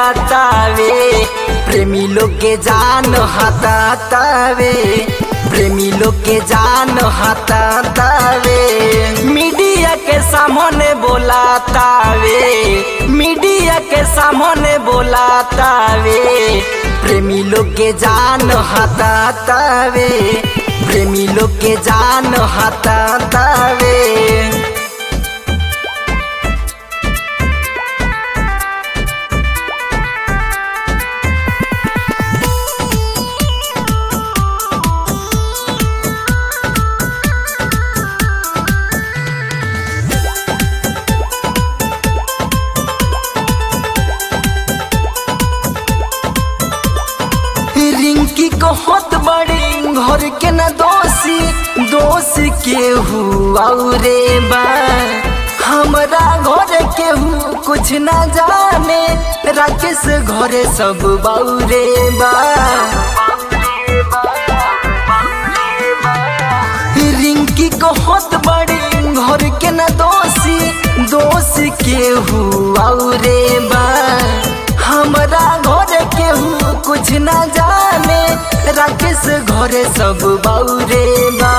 बोलातावे प्रेमी लोग के जान हतातावे प्रेमी लोग के जान हतातावे मीडिया के सामने बोलातावे मीडिया के सामने बोलातावे प्रेमी लोग के जान हतातावे प्रेमी लोग के जान हतातावे रिंकी को होत बड़ी घर के न दोषी दोष के हुआ रे बा हमरा घर के हु कुछ न जाने राकेश घरे सब बाउरे बा रिंकी को होत बड़ी घर के न दोषी दोष के हुआ रे बा हमरा घर के हु कुछ न जाने राकेश घरे सब बाउरे बा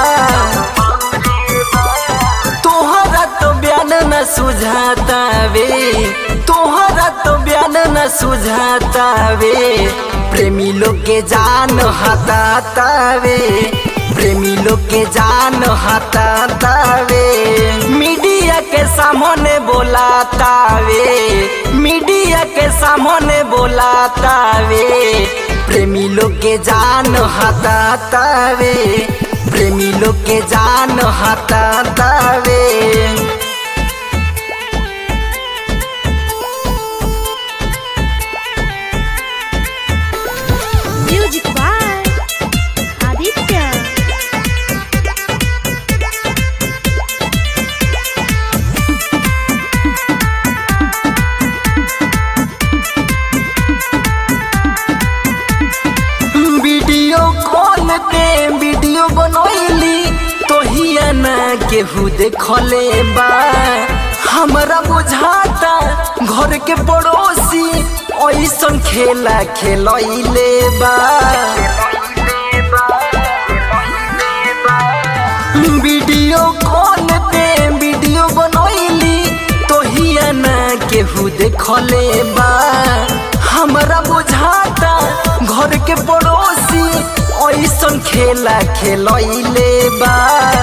तोहरा तो बयान न सुझातावे तोहरा तो बयान न सुझातावे प्रेमी लोग के जान हतातावे प्रेमी लोग के जान हतातावे मीडिया के सामने बोलातावे मीडिया के सामने बोलातावे प्रेमी लोग के जान हतातावे प्रेमी लोग के जान हतातावे Music by Aditya. Video call पे वीडियो बनैली तोहिया ना केहू देखले बा हमरा बुझाता घर के पड़ोसी ऐसन खेला खेलैले बा वीडियो कॉल पे वीडियो बनैली तोहिया ना केहू देखले बा हमरा बुझाता घर के पड़ोसी ऐसन खेला खेलैले बा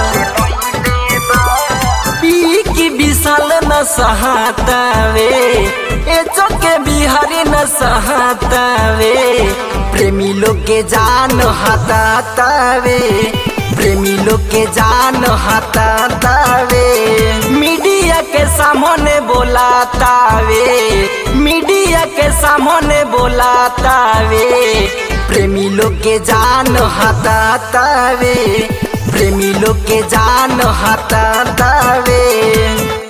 पी की विशाल न सहातावे ए चौके बिहारी न सहातावे प्रेमी लोग के जान हतातावे प्रेमी लोग के जान हतातावे मीडिया के सामने बोलातावे मीडिया के सामने बोलातावे प्रेमी लोग के जान हतातावे प्रेमी लोग के जान हतातावे